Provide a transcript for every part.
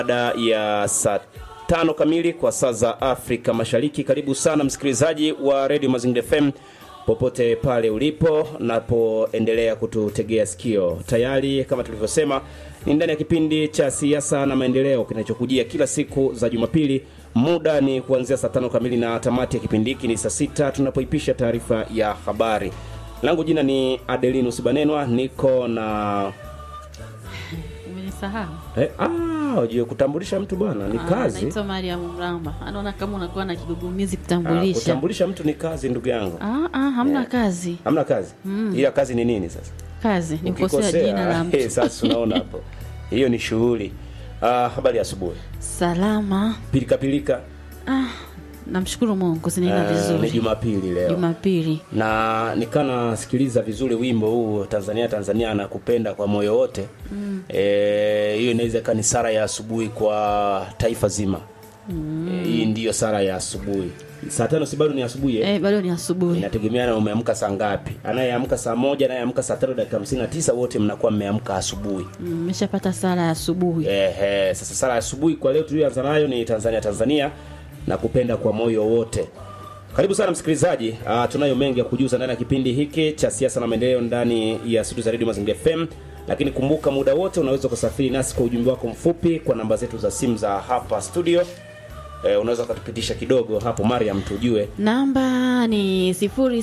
baada ya saa tano kamili kwa saa za Afrika Mashariki. Karibu sana msikilizaji wa Radio Mazingira FM popote pale ulipo napoendelea kututegea sikio. Tayari kama tulivyosema, ni ndani ya kipindi cha siasa na maendeleo kinachokujia kila siku za Jumapili. Muda ni kuanzia saa tano kamili na tamati ya kipindi hiki ni saa sita tunapoipisha taarifa ya habari. Langu jina ni Adelinus Banenwa, niko na Umenisahau? eh, ah, ujue kutambulisha mtu bwana ni Ah, kazi. Naitwa Mariam Mramba. Anaona kama unakuwa na kigugumizi Ah, kutambulisha. kutambulisha mtu ni kazi ndugu yangu. Ah, ah, hamna Yeah. kazi. Hamna kazi. Ila kazi ni nini sasa? Kazi ni kukosea jina la eh, mtu. sasa unaona hapo. Hiyo ni shughuli. Ah, habari ya asubuhi. Salama. Pilika pilika. Namshukuru Mungu zinaenda Ah, ni vizuri. Jumapili leo. Jumapili. na nikana sikiliza vizuri wimbo huu Tanzania Tanzania anakupenda kwa moyo wote mm. E, hiyo inaweza ikawa ni sara ya asubuhi kwa taifa zima mm. E, hii ndiyo sara ya asubuhi saa tano si bado ni asubuhi eh? Eh, bado ni asubuhi. inategemea na umeamka saa ngapi anayeamka saa moja anayeamka saa tano dakika hamsini na tisa wote mnakuwa mmeamka asubuhi Mmeshapata sala ya asubuhi. Ehe, sasa sala ya asubuhi kwa leo tulioanza nayo ni Tanzania Tanzania na kupenda kwa moyo wote. Karibu sana msikilizaji. Uh, tunayo mengi ya kujuza ndani ya kipindi hiki cha siasa na maendeleo ndani ya studio za Radio Mazingira FM. Lakini kumbuka muda wote unaweza kusafiri nasi kwa ujumbe wako mfupi kwa namba zetu za simu za hapa studio. Eh, unaweza ukatupitisha kidogo hapo Mariam tujue. Namba ni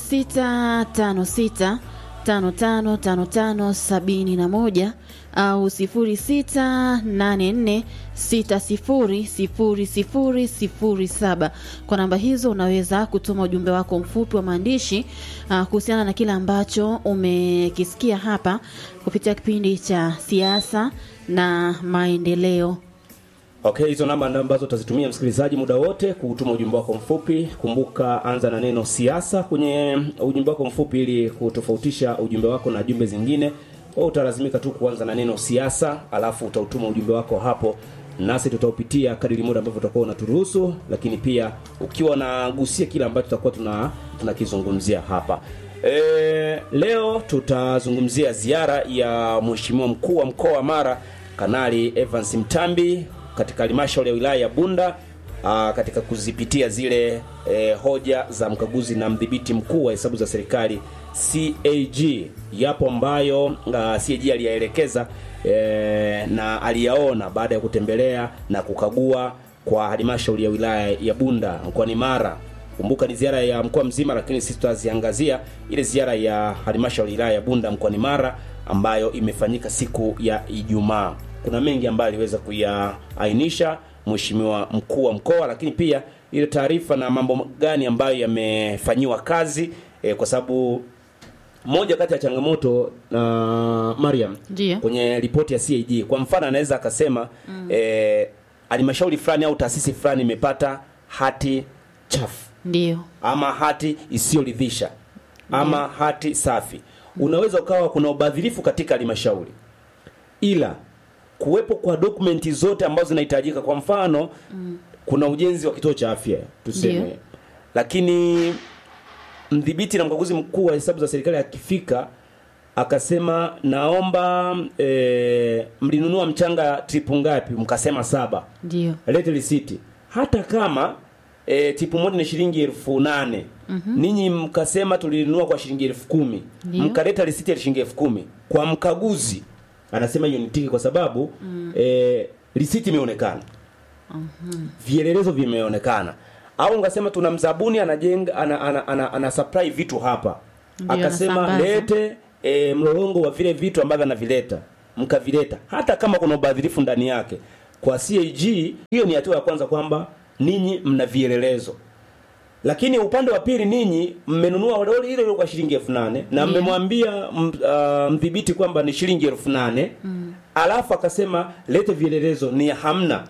0656 555571 au 0684 600007. Kwa namba hizo unaweza kutuma ujumbe wako mfupi wa maandishi ah, kuhusiana na kile ambacho umekisikia hapa kupitia kipindi cha siasa na maendeleo. Okay, hizo namba ndo ambazo utazitumia msikilizaji muda wote kutuma ujumbe wako mfupi. Kumbuka anza na neno siasa kwenye ujumbe wako mfupi ili kutofautisha ujumbe wako na jumbe zingine. Kwa utalazimika tu kuanza na neno siasa, alafu utautuma ujumbe wako hapo, nasi tutaupitia kadiri muda ambavyo utakuwa unaturuhusu, lakini pia ukiwa unagusia kile ambacho tutakuwa tuna tunakizungumzia hapa. E, leo tutazungumzia ziara ya Mheshimiwa mkuu wa mkoa wa Mara Kanali Evans Mtambi katika halmashauri ya wilaya ya Bunda aa, katika kuzipitia zile e, hoja za mkaguzi na mdhibiti mkuu wa hesabu za serikali CAG. Yapo ambayo aa, CAG aliyaelekeza e, na aliyaona baada ya kutembelea na kukagua kwa halmashauri ya wilaya ya Bunda mkoani Mara. Kumbuka ni ziara ya mkoa mzima, lakini sisi tutaziangazia ile ziara ya halmashauri ya wilaya ya Bunda mkoani Mara ambayo imefanyika siku ya Ijumaa. Kuna mengi ambayo aliweza kuyaainisha mheshimiwa mkuu wa mkoa, lakini pia ile taarifa na mambo gani ambayo yamefanyiwa kazi e, kwa sababu moja kati ya changamoto na Mariam Ndiyo. kwenye ripoti ya CAG kwa mfano anaweza akasema mm. eh, halmashauri fulani au taasisi fulani imepata hati chafu Ndiyo. ama hati isiyoridhisha ama hati safi. Unaweza ukawa kuna ubadhirifu katika halmashauri, ila kuwepo kwa dokumenti zote ambazo zinahitajika, kwa mfano mm. kuna ujenzi wa kituo cha afya tuseme, Ndiyo. lakini mdhibiti na mkaguzi mkuu wa hesabu za serikali akifika akasema naomba e, mlinunua mchanga tripu ngapi? Mkasema saba Ndiyo. lete risiti hata kama e, tipu moja ni shilingi elfu nane mm-hmm. ninyi mkasema tulinunua kwa shilingi elfu kumi Ndiyo. mkaleta risiti ya shilingi elfu kumi kwa mkaguzi anasema hiyo ni tiki kwa sababu mm. e, risiti imeonekana mm-hmm. vielelezo vimeonekana au ngasema tuna mzabuni anajenga ana, ana, ana, ana supply vitu hapa Ndiyo, akasema anasambaza. lete e, mlolongo wa vile vitu ambavyo anavileta mkavileta hata kama kuna ubadhirifu ndani yake kwa CAG hiyo ni hatua ya kwanza kwamba ninyi mna vielelezo lakini upande wa pili ninyi mmenunua lori hilo hilo kwa shilingi elfu nane na Ndiyo. mmemwambia m- ah, mdhibiti kwamba ni shilingi elfu nane mm. alafu akasema lete vielelezo ni hamna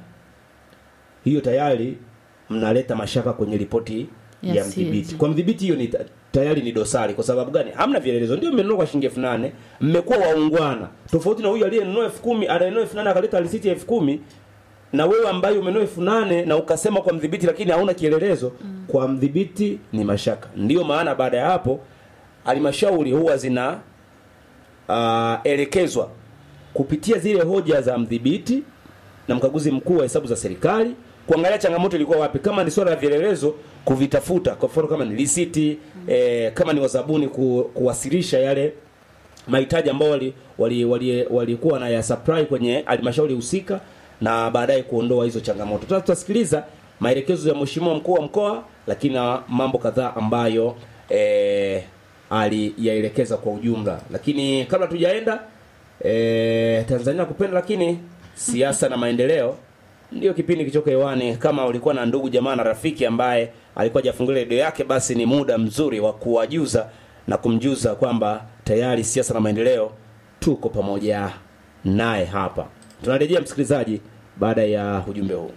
hiyo tayari mnaleta mashaka kwenye ripoti Ya ya CAG. mdhibiti kwa mdhibiti hiyo ni ta- tayari ni dosari kwa sababu gani hamna vielelezo ndio mmenunua kwa shilingi elfu nane mmekuwa waungwana tofauti na huyu aliyenunua elfu kumi anayenunua elfu nane akaleta risiti ya elfu kumi na wewe ambaye umenunua elfu nane na ukasema kwa mdhibiti lakini hauna kielelezo mm. kwa mdhibiti ni mashaka ndiyo maana baada ya hapo halmashauri huwa zina uh, elekezwa kupitia zile hoja za mdhibiti na mkaguzi mkuu wa hesabu za serikali kuangalia changamoto ilikuwa wapi, kama ni swala la vielelezo kuvitafuta, kwa mfano kama ni risiti eh, kama ni wazabuni ku, kuwasilisha yale mahitaji ambao walikuwa wali, wali, wali na ya supply kwenye halmashauri husika na baadaye kuondoa hizo changamoto. Sasa tutasikiliza maelekezo ya mheshimiwa mkuu wa mkoa, lakini na mambo kadhaa ambayo eh, aliyaelekeza kwa ujumla. Lakini kabla tujaenda eh, Tanzania kupenda, lakini siasa na maendeleo ndio kipindi kichoko hewani. Kama ulikuwa na ndugu jamaa na rafiki ambaye alikuwa hajafungulia redio yake, basi ni muda mzuri wa kuwajuza na kumjuza kwamba tayari siasa na maendeleo tuko pamoja naye hapa. Tunarejea msikilizaji, baada ya ujumbe huu.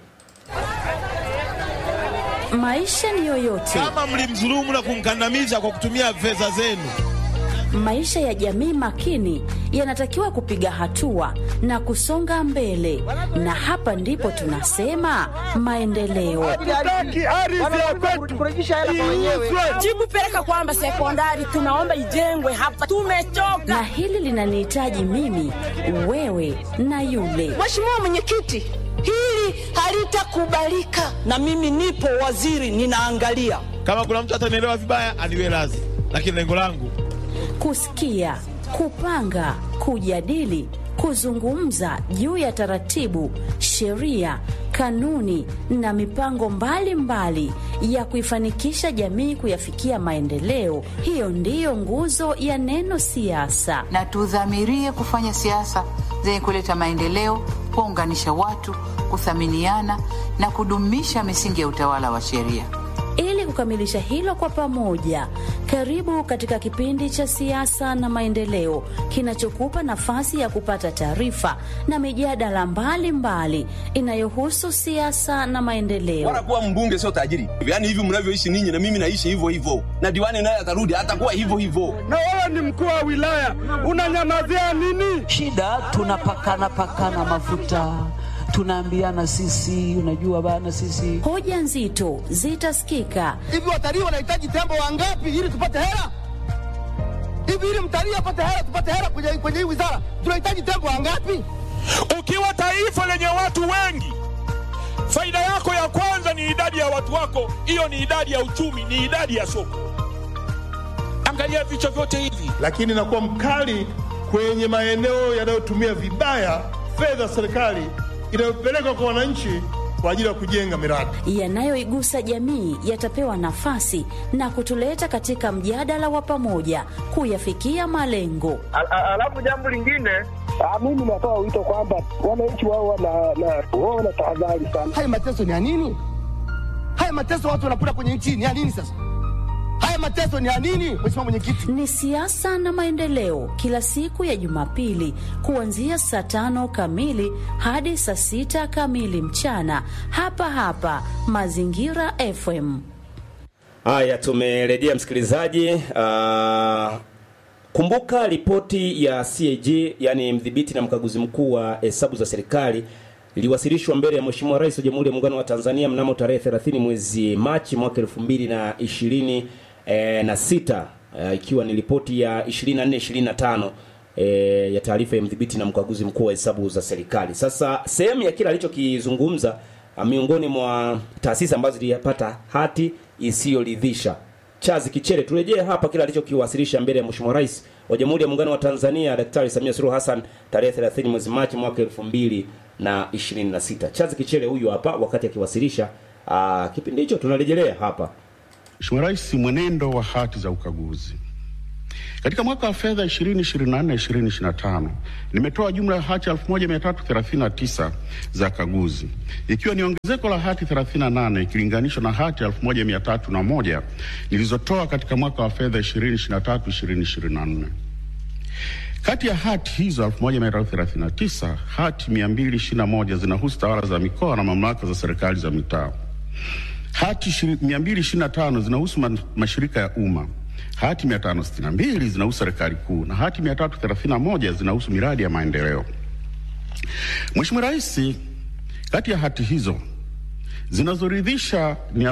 Maisha ni yoyote, kama mlimdhulumu na kumkandamiza kwa kutumia fedha zenu. maisha ya jamii makini yanatakiwa kupiga hatua na kusonga mbele, na hapa ndipo tunasema maendeleo. jibu peleka kwamba sekondari tunaomba ijengwe hapa, tumechoka. Na hili linanihitaji mimi, wewe na yule. Mheshimiwa Mwenyekiti, hili halitakubalika, na mimi nipo waziri, ninaangalia. Kama kuna mtu atanielewa vibaya, aniwe radhi, lakini lengo langu Kusikia, kupanga, kujadili, kuzungumza juu ya taratibu, sheria, kanuni na mipango mbalimbali mbali ya kuifanikisha jamii kuyafikia maendeleo. Hiyo ndiyo nguzo ya neno siasa. na tudhamirie kufanya siasa zenye kuleta maendeleo, kuunganisha watu, kuthaminiana na kudumisha misingi ya utawala wa sheria. Ili kukamilisha hilo kwa pamoja, karibu katika kipindi cha siasa na maendeleo kinachokupa nafasi ya kupata taarifa na mijadala mbalimbali inayohusu siasa na maendeleo. Bora kuwa mbunge sio tajiri. Yaani hivi mnavyoishi ninyi na mimi naishi hivyo hivyo, na diwani naye atarudi atakuwa hivyo hivyo. na wewe ni mkuu wa wilaya unanyamazia nini? shida tunapakana pakana mafuta tunaambiana sisi unajua bana sisi Hoja nzito zitasikika Hivi watalii wanahitaji tembo wangapi ili tupate hela? Hivi ili mtalii apate hela, tupate hela kwenye kwenye hii wizara, tunahitaji tembo wangapi? Ukiwa taifa lenye watu wengi, faida yako ya kwanza ni idadi ya watu wako. Hiyo ni idadi ya uchumi, ni idadi ya soko. Angalia vichwa vyote hivi. lakini nakuwa mkali kwenye maeneo yanayotumia vibaya fedha za serikali inayopelekwa kwa wananchi kwa ajili ya kujenga miradi. yanayoigusa jamii yatapewa nafasi na kutuleta katika mjadala wa pamoja kuyafikia malengo. Alafu jambo lingine, mimi natoa wito kwamba wananchi wao wana tahadhari sana. Haya mateso ni ya nini? Haya mateso watu wanapata kwenye nchi ni ya nini sasa? Haya mateso ni ya nini, Mheshimiwa Mwenyekiti? Ni siasa na maendeleo, kila siku ya Jumapili kuanzia saa tano kamili hadi saa sita kamili mchana, hapa hapa Mazingira FM. Haya, tumerejea msikilizaji. Uh, kumbuka ripoti ya CAG, yani mdhibiti na mkaguzi mkuu wa hesabu za serikali iliwasilishwa mbele ya Mheshimiwa Rais wa Jamhuri ya Muungano wa Tanzania mnamo tarehe 30 mwezi Machi mwaka 2020 eh, na sita eh, ikiwa ni ripoti ya 24 25 eh, ya taarifa ya mdhibiti na mkaguzi mkuu wa hesabu za serikali. Sasa sehemu ya kile alichokizungumza ah, miongoni mwa taasisi ambazo zilipata hati isiyoridhisha Chazi Kichere, turejee hapa kile alichokiwasilisha mbele ya Mheshimiwa Rais wa Jamhuri ya Muungano wa Tanzania Daktari Samia Suluhu Hassan tarehe 30 mwezi Machi mwaka 2026. Chazi Kichere huyu hapa wakati akiwasilisha ah, kipindi hicho, tunarejelea hapa. Mheshimiwa Rais, mwenendo wa hati za ukaguzi katika mwaka wa fedha 2024 2025 nimetoa jumla ya hati 1339 za kaguzi ikiwa ni ongezeko la hati 38 ikilinganishwa na hati 1301 nilizotoa katika mwaka wa fedha 2023 2024. Kati ya hati hizo 1339 hati 221 zinahusu tawala za mikoa na mamlaka za serikali za mitaa. Hati 225 zinahusu ma mashirika ya umma. Hati 562 zinahusu serikali kuu na hati 331 zinahusu miradi ya maendeleo. Mheshimiwa Rais, kati ya hati hizo zinazoridhisha ni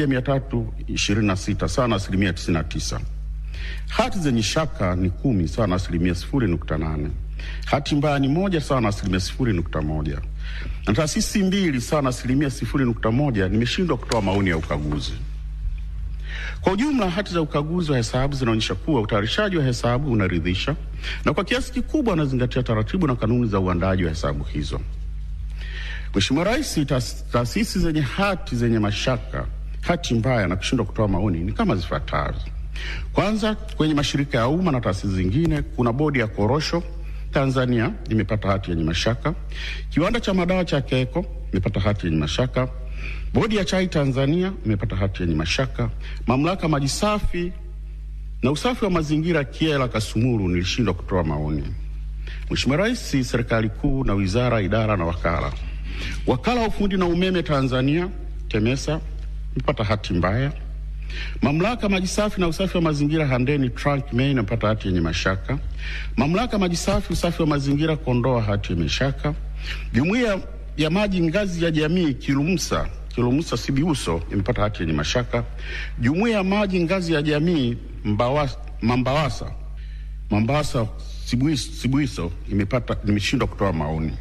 1326 sawa na asilimia 99. Hati zenye shaka ni kumi sawa na asilimia 0.8. Hati mbaya ni moja sawa na asilimia 0.1. na taasisi mbili sawa na asilimia sifuri nukta moja nimeshindwa kutoa maoni ya ukaguzi. Kwa ujumla, hati za ukaguzi wa hesabu zinaonyesha kuwa utayarishaji wa hesabu unaridhisha na kwa kiasi kikubwa unazingatia taratibu na kanuni za uandaaji wa hesabu hizo. Mheshimiwa Rais, taas- taasisi zenye hati zenye mashaka, hati mbaya na kushindwa kutoa maoni ni kama zifuatazo. Kwanza, kwenye mashirika ya umma na taasisi zingine, kuna bodi ya korosho Tanzania imepata hati yenye mashaka. Kiwanda cha madawa cha Keko imepata hati yenye mashaka. Bodi ya chai Tanzania imepata hati yenye mashaka. Mamlaka maji safi na usafi wa mazingira Kiela Kasumuru nilishindwa kutoa maoni. Mheshimiwa Rais, serikali kuu na wizara, idara na wakala. Wakala wa ufundi na umeme Tanzania TEMESA imepata hati mbaya. Mamlaka maji safi na usafi wa mazingira Handeni Trunk Main imepata hati yenye mashaka. Mamlaka maji safi usafi wa mazingira Kondoa hati yenye mashaka. Jumuiya ya maji ngazi ya jamii Kilumsa Kilumsa Sibiuso imepata hati yenye mashaka. Jumuiya ya maji ngazi ya jamii Mbawa- Mambawasa Mambawasa Sibuiso, Sibuiso imepata nimeshindwa kutoa maoni.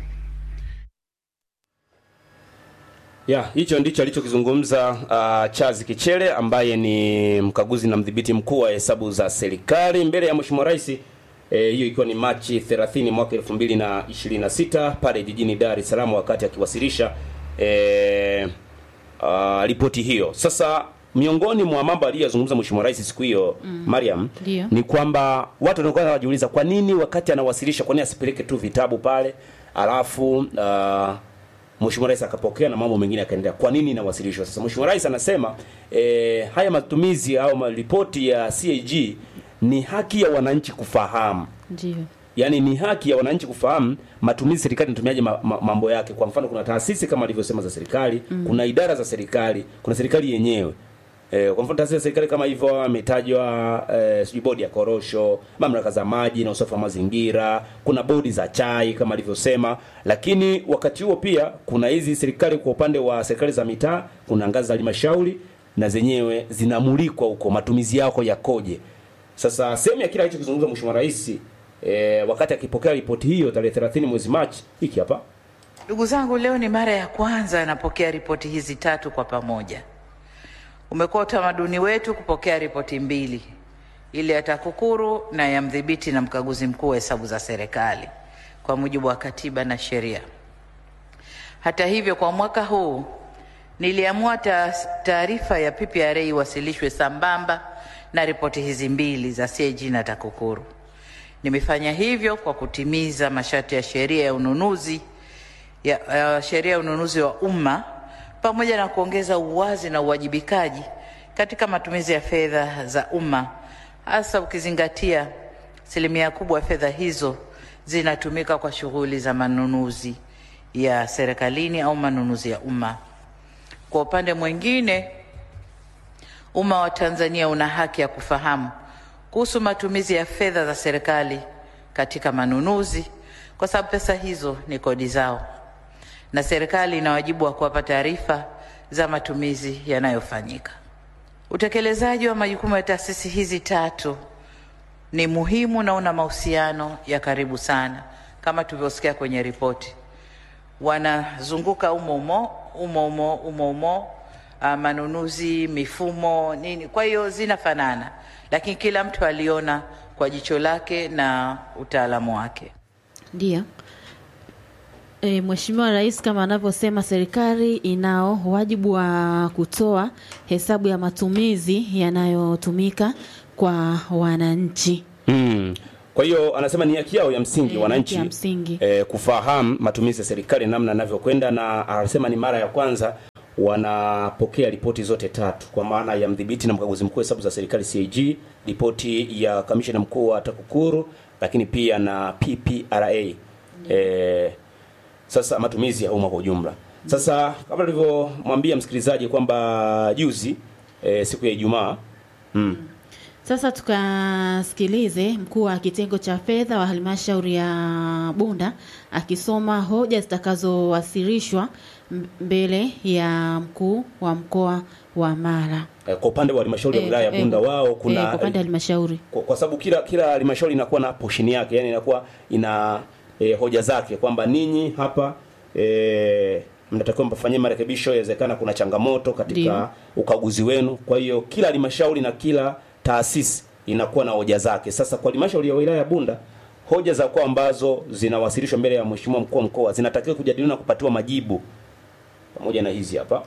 Ya, hicho ndicho alichokizungumza uh, Charles Kichele ambaye ni mkaguzi na mdhibiti mkuu wa hesabu za serikali mbele ya Mheshimiwa Rais eh, hiyo ikiwa ni Machi 30 mwaka 2026 pale jijini Dar es Salaam wakati akiwasilisha eh, uh, ripoti hiyo. Sasa miongoni mwa mambo aliyozungumza Mheshimiwa Rais siku hiyo Mm. Mariam Ndio. ni kwamba watu wanakuwa wanajiuliza kwa nini wakati anawasilisha, kwa nini asipeleke tu vitabu pale alafu uh, Mheshimiwa Rais akapokea na mambo mengine yakaendelea. Kwa nini inawasilishwa? Sasa Mheshimiwa Rais anasema eh, haya matumizi au ma- ripoti ya CAG ni haki ya wananchi kufahamu Ndio. yaani ni haki ya wananchi kufahamu matumizi serikali inatumiaje ma, ma, mambo yake. Kwa mfano, kuna taasisi kama alivyosema za serikali Mm. kuna idara za serikali, kuna serikali yenyewe E, kwa mfano taasisi za serikali kama hivyo ametajwa e, sijui bodi ya korosho, mamlaka za maji na usafi wa mazingira, kuna bodi za chai kama alivyosema. Lakini wakati huo pia kuna hizi serikali, kwa upande wa serikali za mitaa, kuna ngazi za halmashauri na zenyewe zinamulikwa huko, matumizi yako yakoje. Sasa sehemu ya kile alichokizungumza Mheshimiwa Rais e, wakati akipokea ripoti hiyo tarehe 30 mwezi Machi, hiki hapa Ndugu zangu, leo ni mara ya kwanza napokea ripoti hizi tatu kwa pamoja. Umekuwa utamaduni wetu kupokea ripoti mbili, ile ya TAKUKURU na ya mdhibiti na mkaguzi mkuu wa hesabu za serikali kwa mujibu wa katiba na sheria. Hata hivyo, kwa mwaka huu niliamua ta- taarifa ya PPRA iwasilishwe sambamba na ripoti hizi mbili za CAG na TAKUKURU. Nimefanya hivyo kwa kutimiza masharti ya sheria ya ununuzi ya, ya sheria ya ununuzi wa umma pamoja na kuongeza uwazi na uwajibikaji katika matumizi ya fedha za umma hasa ukizingatia asilimia kubwa ya fedha hizo zinatumika kwa shughuli za manunuzi ya serikalini au manunuzi ya umma. Kwa upande mwingine, umma wa Tanzania una haki ya kufahamu kuhusu matumizi ya fedha za serikali katika manunuzi, kwa sababu pesa hizo ni kodi zao, na serikali ina wajibu wa kuwapa taarifa za matumizi yanayofanyika. Utekelezaji wa majukumu ya taasisi hizi tatu ni muhimu na una mahusiano ya karibu sana, kama tulivyosikia kwenye ripoti. Wanazunguka umo umo umo umo umo umo, uh, manunuzi, mifumo, nini. Kwa hiyo zinafanana, lakini kila mtu aliona kwa jicho lake na utaalamu wake. Ndio. E, Mheshimiwa Rais kama anavyosema serikali inao wajibu wa kutoa hesabu ya matumizi yanayotumika kwa wananchi. Mm. Kwa hiyo anasema ni haki yao ya msingi Eh, wananchi haki ya msingi. eh, kufahamu matumizi ya serikali namna yanavyokwenda, na anasema ni mara ya kwanza wanapokea ripoti zote tatu kwa maana ya mdhibiti na mkaguzi mkuu wa hesabu za serikali CAG, ripoti ya kamishna mkuu wa TAKUKURU, lakini pia na PPRA eh, sasa matumizi ya umma kwa ujumla. Sasa kama tulivyomwambia msikilizaji kwamba juzi eh, siku ya Ijumaa mm. Sasa tukasikilize mkuu wa kitengo cha fedha wa halmashauri ya Bunda akisoma hoja zitakazowasilishwa m- mbele ya mkuu wa mkoa wa Mara. Eh, kwa upande wa halmashauri ya Eh, wilaya ya eh, Bunda wao kuna eh, kwa upande wa halmashauri kwa, kwa sababu kila kila halmashauri inakuwa na portion yake, yani inakuwa ina e, hoja zake kwamba ninyi hapa e, mnatakiwa mfanyie marekebisho yawezekana kuna changamoto katika Ndio. ukaguzi wenu kwa hiyo kila halmashauri na kila taasisi inakuwa na hoja zake sasa kwa halmashauri ya wilaya ya bunda hoja za kwa ambazo zinawasilishwa mbele ya mheshimiwa mkuu wa mkoa zinatakiwa kujadiliwa na kupatiwa majibu pamoja na hizi hapa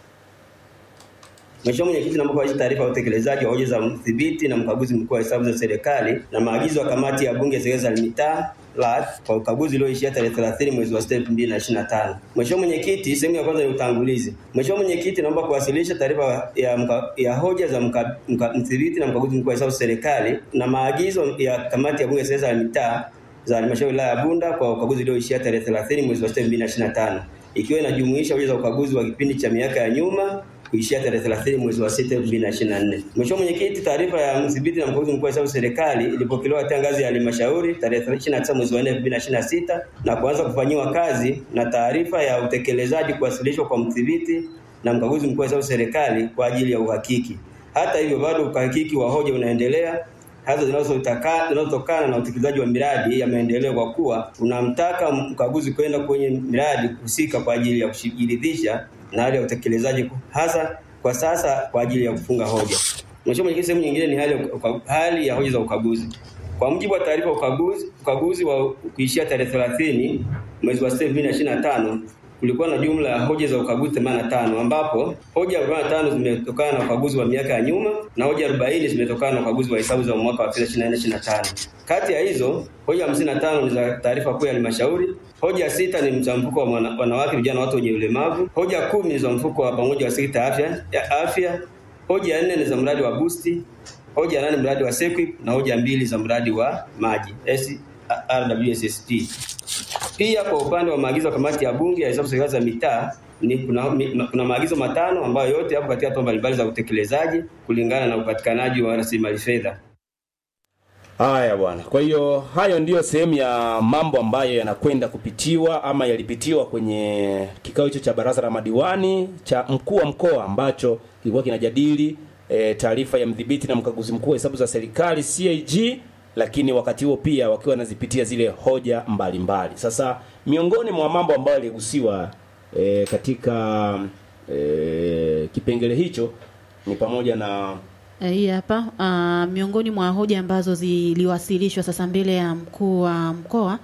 Mheshimiwa Mwenyekiti, naomba kuwasilisha taarifa ya utekelezaji wa hoja za mdhibiti na mkaguzi mkuu wa hesabu za serikali na maagizo ya kamati ya bunge ya za mitaa LAT kwa ukaguzi ulioishia tarehe 30 mwezi wa 6 2025. Mheshimiwa Mwenyekiti, sehemu ya kwanza ni utangulizi. Mheshimiwa Mwenyekiti, naomba kuwasilisha taarifa ya, mka, ya hoja za mka, mka, mdhibiti na mkaguzi mkuu wa hesabu za serikali na maagizo ya kamati ya bunge ya za mitaa za halmashauri ya wilaya ya Bunda kwa ukaguzi ulioishia tarehe 30 mwezi wa 6 2025 ikiwa inajumuisha hoja za ukaguzi wa kipindi cha miaka ya nyuma kuishia tarehe 30 mwezi wa 6 2024. Mheshimiwa Mwenyekiti, taarifa ya mdhibiti na mkaguzi mkuu wa hesabu serikali ilipokelewa katika ngazi ya halmashauri tarehe 29 mwezi wa 4 2026 na kuanza kufanyiwa kazi na taarifa ya utekelezaji kuwasilishwa kwa mdhibiti na mkaguzi mkuu wa hesabu serikali kwa ajili ya uhakiki. Hata hivyo, bado uhakiki wa hoja unaendelea hasa zinazotaka- zinazotokana na utekelezaji wa miradi ya maendeleo kwa kuwa tunamtaka mkaguzi kwenda kwenye miradi husika kwa ajili ya kujiridhisha na hali ya utekelezaji hasa kwa sasa kwa ajili ya kufunga hoja. Mheshimiwa Mwenyekiti, sehemu nyingine ni hali ya, uka- hali ya hoja za ukaguzi. Kwa mujibu wa taarifa ya ukaguzi, ukaguzi wa kuishia tarehe 30 mwezi wa 6 2025 kulikuwa na jumla ya hoja za ukaguzi 85 ambapo hoja 45 zimetokana na ukaguzi wa miaka ya nyuma na hoja 40 zimetokana na ukaguzi wa hesabu za mwaka wa fedha 24/25. Kati ya hizo hoja 55 ni za taarifa kuu ya halmashauri, hoja sita ni za mfuko wa wana- wanawake, vijana, watu wenye ulemavu, hoja kumi ni za mfuko wa pamoja wa sekta ya afya, ya afya, hoja nne ni za mradi wa busti, hoja nane mradi wa SEQUIP na hoja mbili za mradi wa maji RWSSP. Pia kwa upande wa maagizo ya kamati ya bunge ya hesabu serikali za mitaa ni kuna, mi- kuna maagizo matano ambayo yote yapo katika hatua mbalimbali za utekelezaji kulingana na upatikanaji wa rasilimali fedha. Haya bwana. Kwa hiyo hayo ndiyo sehemu ya mambo ambayo yanakwenda kupitiwa ama yalipitiwa kwenye kikao hicho cha baraza la madiwani cha mkuu wa mkoa ambacho kilikuwa kinajadili e, taarifa ya mdhibiti na mkaguzi mkuu wa hesabu za serikali CAG, lakini wakati huo pia wakiwa wanazipitia zile hoja mbalimbali mbali. Sasa miongoni mwa mambo ambayo yaligusiwa e, katika e, kipengele hicho ni pamoja na Eh, Hii hapa uh, miongoni mwa hoja ambazo ziliwasilishwa sasa mbele ya mkuu wa mkoa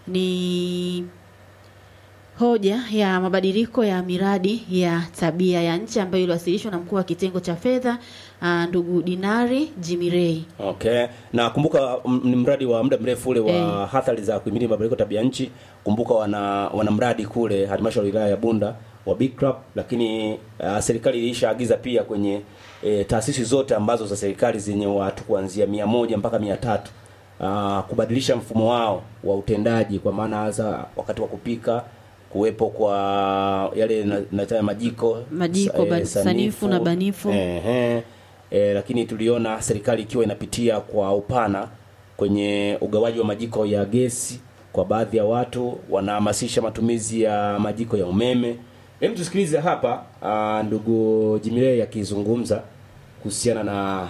ni hoja ya mabadiliko ya miradi ya tabia ya nchi ambayo iliwasilishwa na mkuu wa kitengo cha fedha uh, ndugu Dinari Jimirei. Okay. Na kumbuka m- ni mradi wa muda mrefu ule wa Eh. athari za kuhimili mabadiliko ya tabia nchi. Kumbuka wana wana mradi kule halmashauri ya wilaya ya Bunda wa Big Crop, lakini uh, serikali ilishaagiza pia kwenye e, taasisi zote ambazo za serikali zenye watu kuanzia mia moja mpaka mia tatu uh, kubadilisha mfumo wao wa utendaji, kwa maana hasa wakati wa kupika kuwepo kwa yale na, na majiko Majiko, ba- sanifu na banifu. Ehe. E, lakini tuliona serikali ikiwa inapitia kwa upana kwenye ugawaji wa majiko ya gesi kwa baadhi ya watu, wanahamasisha matumizi ya majiko ya umeme. Hebu tusikilize hapa ah, ndugu Jimile akizungumza kuhusiana na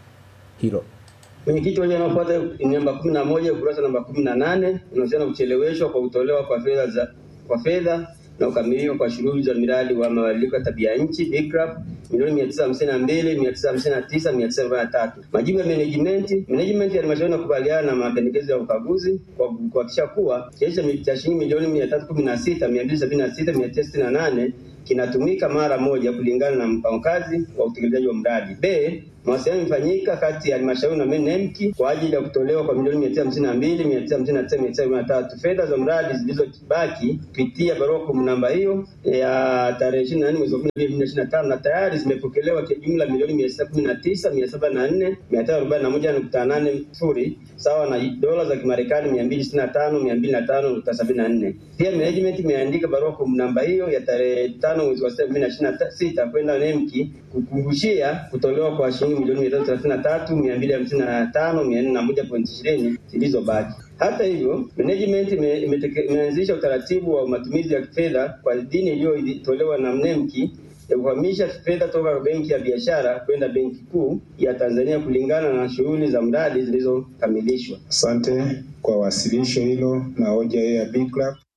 hilo. Mwenyekiti, hoja inayofuata ni namba kumi na moja ukurasa namba kumi na nane unahusiana na kucheleweshwa kwa kutolewa kwa fedha za kwa fedha na ukamilika kwa shughuli za miradi wa mabadiliko ya tabia nchi BICRAP milioni mia tisa hamsini na mbili mia tisa hamsini na tisa mia tisa arobaini na tatu. Majibu ya management management ya halmashauri inakubaliana na mapendekezo ya ukaguzi kwa kuhakikisha kuwa kiasi cha- cha shilingi milioni mia tatu kumi na sita mia mbili sabini na sita mia tisa sitini na nane kinatumika mara moja kulingana na mpango kazi wa utekelezaji wa mradi. B, mawasiliano yamefanyika kati ya halmashauri na NEMC kwa ajili ya kutolewa kwa milioni mia tisa hamsini na mbili mia tisa hamsini na tisa mia tisa arobaini na tatu fedha za mradi zilizobaki kupitia barua kwa namba hiyo ya tarehe ishirini na nne mwezi wa kumi na mbili ishirini na tano na tayari zimepokelewa kwa jumla milioni mia sita kumi na tisa mia saba na nne mia tano arobaini na moja nukta nane sifuri sawa na dola za Kimarekani mia mbili sitini na tano mia mbili na tano nukta sabini na nne. Pia management imeandika barua kwa namba hiyo ya tarehe tano mwezi wa sita elfu mbili na ishirini na sita kwenda NEMC kukumbushia kutolewa kwa shilingi milioni mia tatu thelathini na tatu mia mbili hamsini na tano mia nne na moja pointi ishirini zilizobaki. Hata hivyo, management ime- imeteke- imeanzisha utaratibu wa matumizi ya fedha kwa idhini iliyotolewa na NEMC ya kuhamisha fedha toka benki ya biashara kwenda benki kuu ya Tanzania kulingana na shughuli za mradi zilizokamilishwa. Asante kwa wasilisho hilo na hoja hiyo ya BICRAP.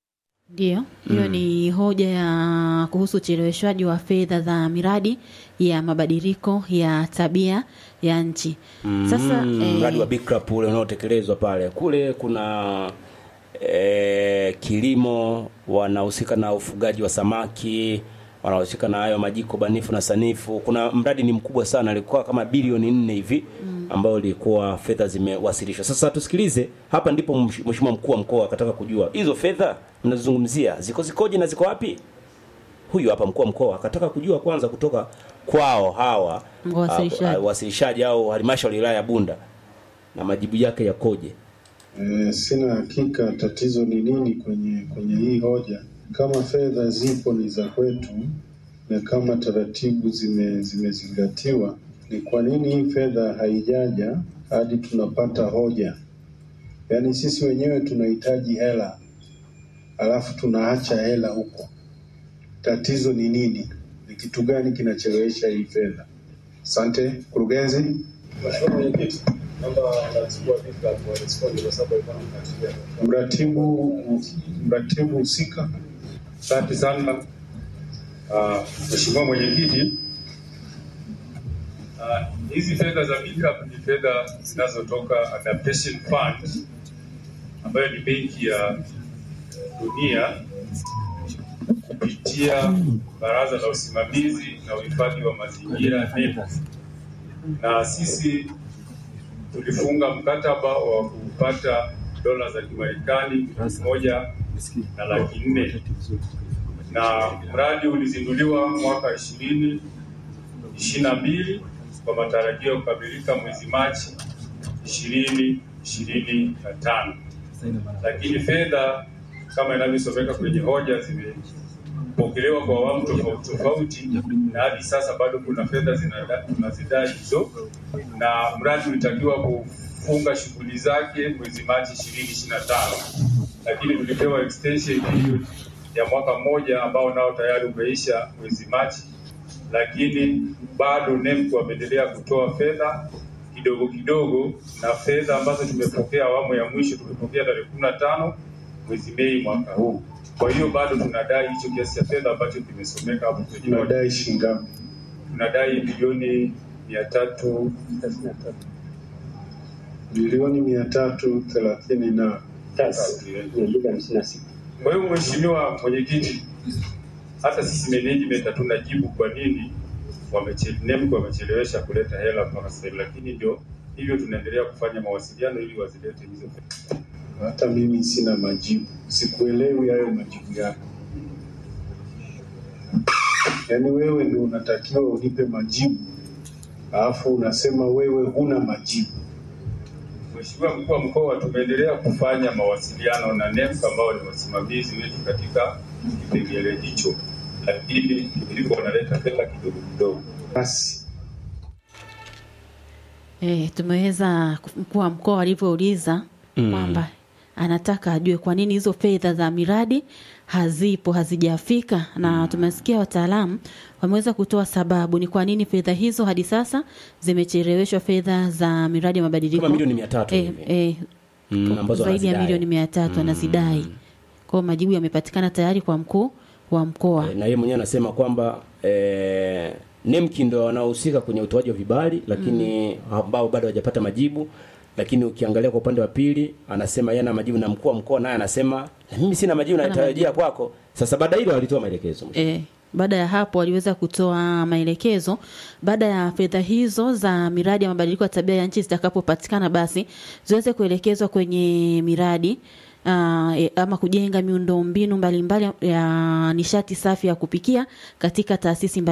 Ndiyo, hiyo ni hoja ya kuhusu ucheleweshwaji wa fedha za miradi ya mabadiliko ya tabia ya nchi. Sasa Mm, eh, mradi wa Bikrap ule unaotekelezwa pale kule kuna eh, kilimo, wanahusika na ufugaji wa samaki, wanahusika na hayo majiko banifu na sanifu. Kuna mradi ni mkubwa sana, alikuwa kama bilioni nne hivi ambayo ilikuwa fedha zimewasilishwa. Sasa tusikilize, hapa ndipo msh- mheshimiwa mkuu wa mkoa akataka kujua hizo fedha mnazozungumzia ziko zikoje na ziko wapi. Huyu hapa mkuu wa mkoa akataka kujua kwanza kutoka kwao hawa Wasilishaji. ah, wasilishaji au halmashauri ya wilaya ya Bunda na majibu yake yakoje. E, sina hakika tatizo ni nini kwenye kwenye hii hoja. Kama fedha zipo ni za kwetu na kama taratibu zime zimezingatiwa, ni kwa nini hii fedha haijaja hadi tunapata hoja? Yaani sisi wenyewe tunahitaji hela alafu tunaacha hela huko. Tatizo ni nini? Ni kitu gani kinachelewesha hii fedha? Asante mkurugenzi. Mheshimiwa Mwenyekiti, naomba mratibu wa Bikrap warespondi kwa sababu alikuwa anamfuatilia. Mratibu mratibu husika. Asante sana Ah, Mheshimiwa Mwenyekiti, ah, hizi fedha za Bikrap ni fedha zinazotoka Adaptation Fund ambayo ni benki ya dunia kupitia Baraza la Usimamizi na Uhifadhi wa Mazingira NEMC, na sisi tulifunga mkataba wa kupata dola za Kimarekani milioni moja na laki nne na mradi ulizinduliwa mwaka ishirini ishirini na mbili kwa matarajio ya kukamilika mwezi Machi ishirini ishirini na tano lakini fedha kama inavyosomeka kwenye hoja zimepokelewa kwa awamu tofauti tofauti, na hadi sasa bado kuna fedha zinada- tunazidai hizo, na mradi ulitakiwa kufunga shughuli zake mwezi Machi ishirini ishirini na tano lakini tulipewa extension period ya mwaka mmoja ambao nao tayari umeisha mwezi Machi, lakini bado NEMC wameendelea kutoa fedha kidogo kidogo, na fedha ambazo tumepokea awamu ya mwisho tumepokea tarehe kumi na tano mwezi Mei mwaka huu. Kwa hiyo bado tunadai hicho kiasi cha fedha ambacho kimesomeka hapo kwenye hoja. Tunadai shilingi ngapi? tunadai bilioni mia tatu Bilioni mia tatu thelathini na Kwa hiyo Mheshimiwa Mwenyekiti, hata sisi management hatuna jibu kwa nini wameche- NEMC wamechelewesha kuleta hela mpaka sasa hivi, lakini ndio hivyo tunaendelea kufanya mawasiliano ili wazilete hizo fedha. hata mimi sina majibu, sikuelewi hayo majibu yako. Yaani wewe ndio unatakiwa unipe majibu, alafu unasema wewe huna majibu. Mheshimiwa mkuu wa mkoa, tumeendelea kufanya mawasiliano na NEMC ambao ni wasimamizi wetu katika kipengele hicho, lakini ilikuwa wanaleta fedha kidogo kidogo. Basi eh, tumeweza mkuu wa mkoa alivyouliza Mm. kwamba anataka ajue kwa nini hizo fedha za miradi hazipo hazijafika, na tumesikia wataalamu wameweza kutoa sababu ni kwa nini fedha hizo hadi sasa zimecheleweshwa, fedha za miradi ya mabadiliko Kama milioni mia tatu eh, hivi. eh, Mm, ambazo zaidi ya wanazidai. milioni mia tatu anazidai. Kwa hiyo majibu yamepatikana tayari kwa mkuu wa mkoa. na yeye mwenyewe anasema kwamba eh, NEMKI ndo wanaohusika kwenye utoaji wa vibali lakini ambao bado hawajapata majibu lakini ukiangalia kwa upande wa pili anasema yeye ana majibu na mkuu wa mkoa naye anasema "Na mimi sina majibu Hana natarajia kwako sasa baada hilo walitoa maelekezo E, baada ya hapo waliweza kutoa maelekezo. Baada ya fedha hizo za miradi ya mabadiliko ya tabia ya nchi zitakapopatikana, basi ziweze kuelekezwa kwenye miradi uh, e, ama kujenga miundombinu mbalimbali ya nishati safi ya kupikia katika taasisi mbali